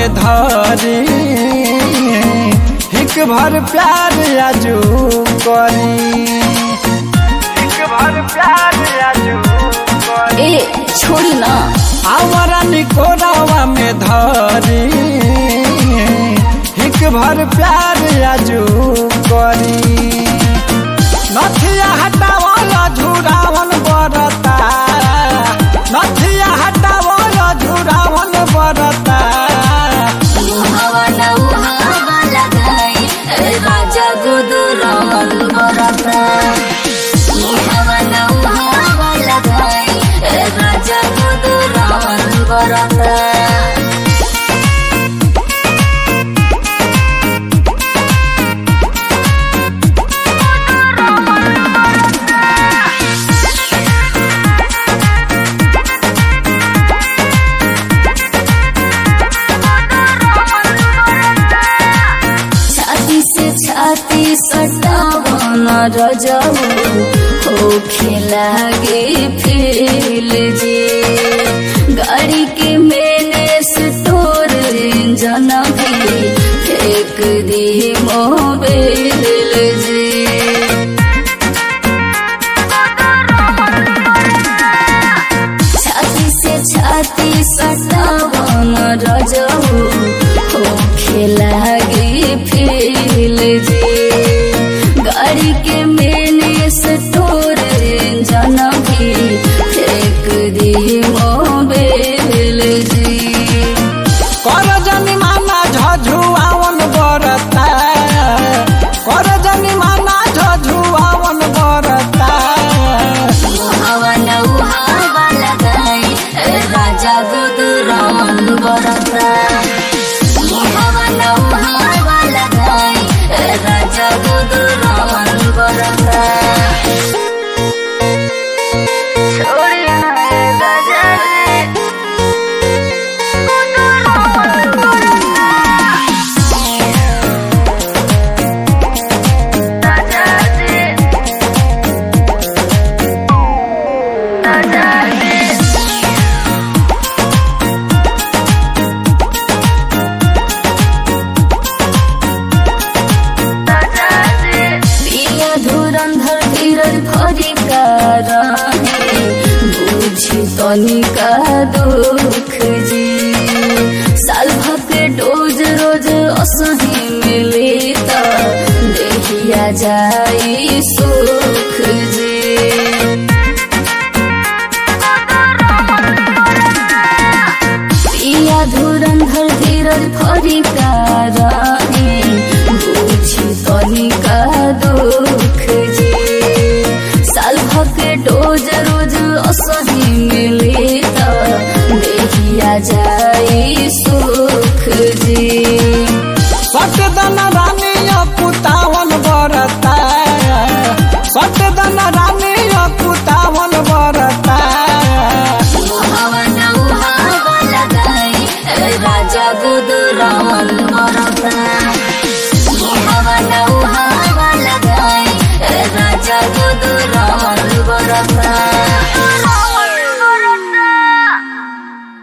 में धरी हिक भर प्यार आजू करी हिक भर प्यार आजू करी ए छोड़ी ना आवारा निकोरावा में धरी हिक भर प्यार आजू करी नथिया हटावला झुरावन बरता नथिया हटावला झुरावन बरता हवा न हवा लगाई ए राजा गुदु रमन बरता हवा न हवा लगाई ए राजा गुदु रमन बरता छाती से छाती सटावन रजऊ हो खेलागे फेल जे गाड़ी के मैंने स्टोर इंजन भी फेंक दी मोबाइल जे छाती से छाती सटावन रजऊ हो खेलागे फेल जे गाड़ी के मैंने स्टोर इंजन भी फेंक दी मोबाइल जे कर जनी माना झझुआवन बरता कर जनी माना झझुआवन बरता हवा न हवा लगाई ए राजा गुदुरावन बरता हवा न हवा लगाई ए राजा गुदुरावन बरता छोड़िया ए राजा रे गुदुरावन बरता राजा रे राजा रे पिया धुरंधर धीरज भरी रहे बुझी तनिका दुख जी साल भके डोज रोज असही मिले त देहिया जाई सुख जी पिया धुरंधर धीरज भरी रहे बुझी तनिका दुख जी साल भके डोज रोज असही मिले त देहिया जाई सुख जी सटदन रानी कुतावन बरता सटदन रानी कुतावन बरता हवा न हवा लगाई ए राजा गुदुरावन मरता